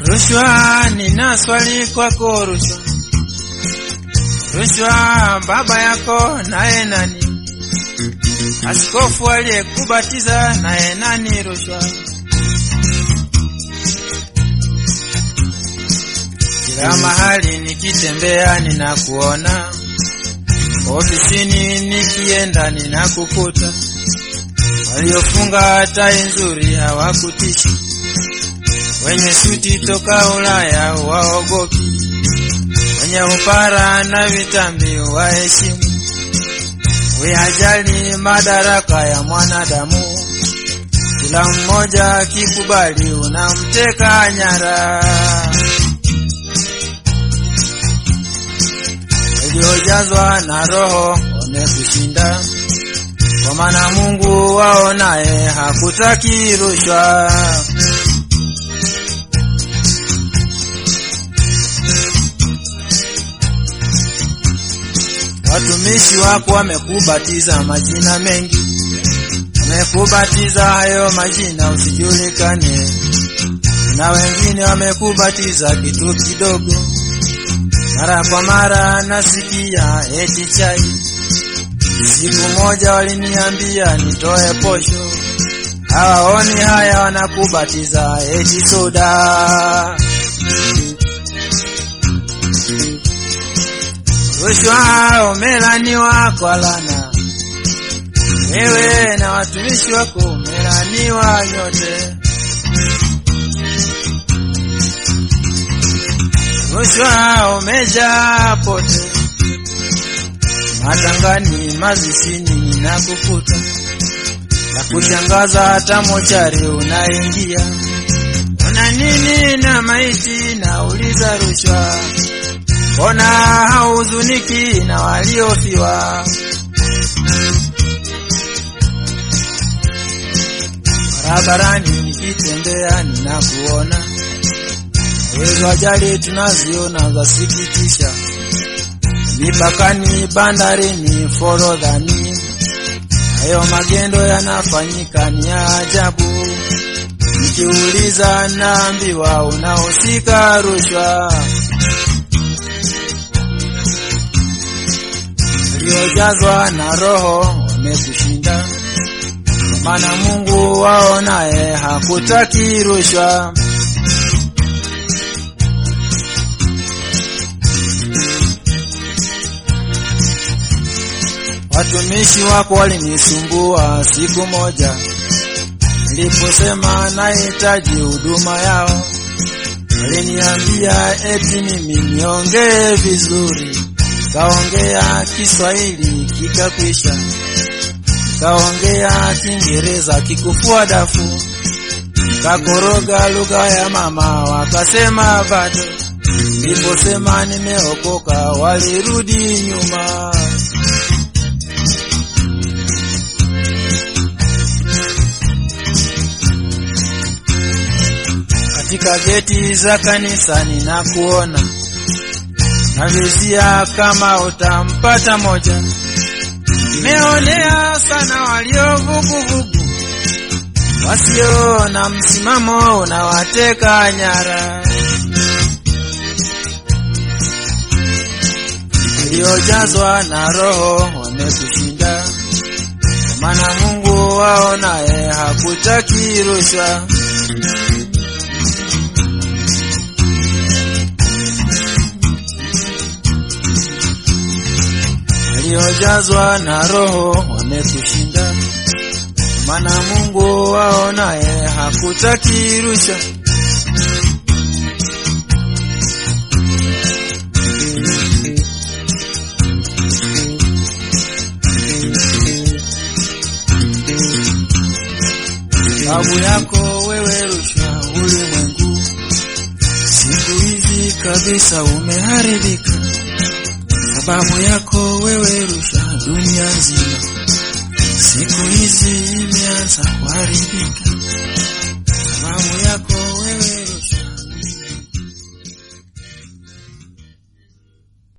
Rushwa, nina swali kwako rushwa. Rushwa, baba yako naye nani? Askofu aliyekubatiza naye nani? Rushwa. Kila mahali nikitembea ninakuona, ofisini nikienda ninakukuta. Waliofunga tai nzuri hawakutishi, wenye suti toka Ulaya waogopi, wenye upara na vitambi waheshimu. Uyajali madaraka ya mwanadamu, kila mmoja akikubali unamteka nyara. Waliojazwa na Roho wamekushinda, kwa maana Mungu wao naye hakutaki rushwa. Watumishi wako wamekubatiza majina mengi, wamekubatiza hayo majina usijulikane, na wengine wamekubatiza kitu kidogo. Mara kwa mara nasikia eti chai. Siku moja waliniambia nitoe posho, hawaoni haya, wanakubatiza eti soda. Rushwa umelaniwa kwa lana, wewe na watumishi wako umelaniwa nyote. Rushwa umejaa pote, matangani, mazisini ninakukuta, na kushangaza hata mochari unaingia. Una nini na maiti? Nauliza rushwa Mbona hauzuniki na waliofiwa? Barabarani nikitembea ninakuona, hizo ajali tunaziona zasikitisha, mipakani, bandarini, forodhani, hayo magendo yanafanyika ni ya ajabu. Nikiuliza naambiwa unahusika rushwa. waliojazwa na Roho wamekushinda, kwa maana Mungu wao naye hakutaki rushwa. Watumishi wako walinisumbua siku moja, niliposema nahitaji huduma yao, waliniambia eti mimi niongee vizuri kaongea Kiswahili kikakwisha, kaongea Kiingereza kikufua dafu, kakoroga lugha ya mama wakasema bado. Niliposema nimeokoka walirudi nyuma. Katika geti za kanisa ninakuona navizia kama utampata moja. Nimeonea sana walio vuguvugu, wasio na msimamo unawateka nyara. Waliojazwa na Roho wamekushinda, kwa maana Mungu wao naye hakutaki rushwa. waliojazwa na Roho wamekushinda, maana Mungu wao naye hakutaki rushwa. Babu yako wewe rushwa ulimwengu, siku hizi kabisa umeharibika sababu yako wewe rushwa dunia nzima, siku hizi imeanza kuharibika. Sababu yako